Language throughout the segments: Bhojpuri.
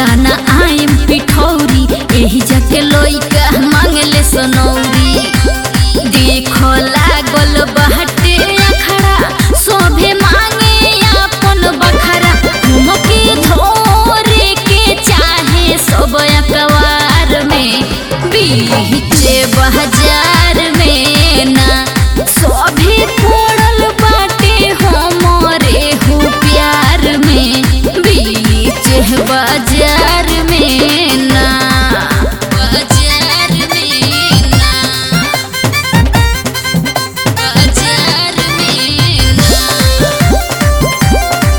ना आइम पिठौरी एही जाके लइका मांगले सनौरी देखो लागल बहटे अखड़ा सोभे मांगे अपन बखरा मुके धोरे के चाहे सब अकवार में बीचे बाजार में ना सोभे पड़ल बाटे हमरे हो प्यार में बीच बाजार में ना बाजार में ना बाजार में ना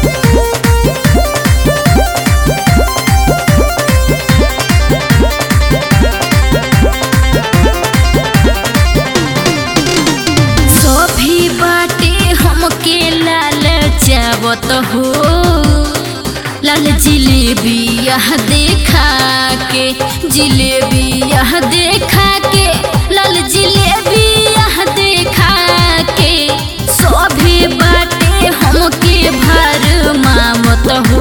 सभी बाटे हमके लाल चावत हो लाल जिलेबी यह देखा के जिलेबी यह देखा के लाल जिलेबी यह देखा के सभी बाटे हमके भर मावत हो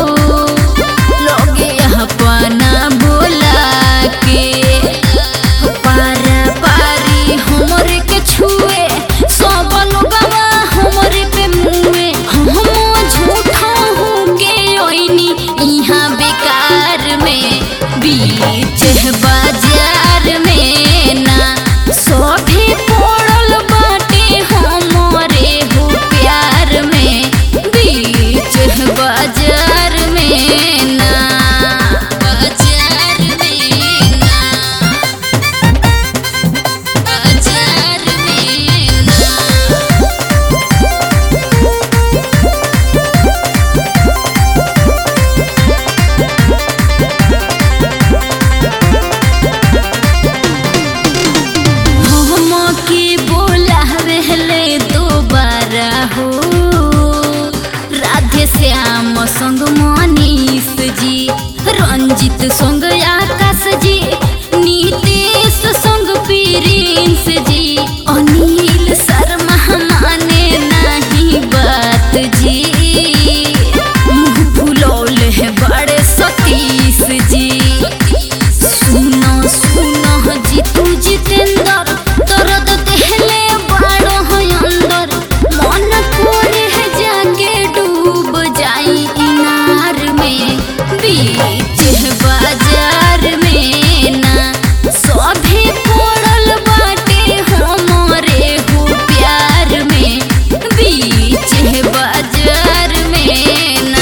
लोगे अपना बोला के पारा पारी हमरे के छुए सब लोगवा हमरे पे मुए हम झूठा होंगे ओइनी इहाँ बेकार में बीच बाजार में ना सभी पड़ल बाटे हमरे हो प्यार में बीच बाजार में ना बाजार में ना बाजार में ना हमके बोलावेले दोबारा हो राधे श्याम संग मनीष जी रंजित संग आकाश जी नीतीश संग प्रिंस जी अनिल शर्मा माने नहीं बात जी मुँह फुलौले है बड़े सतीश जी सुनो सुनो जीतू जितेंद्र दर्द देहले बाड़ो है अंदर मन करे है जाके डूब जाई इनार में बीच बाजार में ना सभी पड़ल बाटे हमरे हो प्यार में बीच बाजार में ना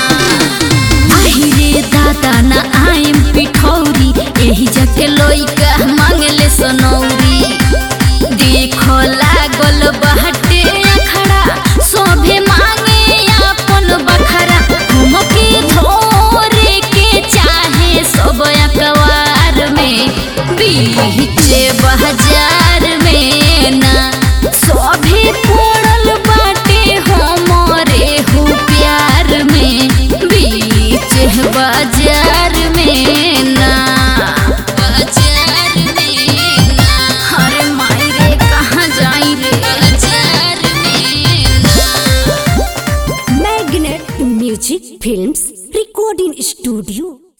আহিरे दादा ना आइम पिठौरी एही जाके लइका मांगले सनौरी देखो लागल बहटे अखड़ा सोभे मांगे अपन बखरा हमके धोरे के चाहे सब अकवार में बीचे बाजार में ना सभी पड़ल बाटे हमरे हो प्यार में बीच बाजार में ना बाजार में ना अरे माई रे कहाँ जाई रे बाजार में ना magnet music films recording studio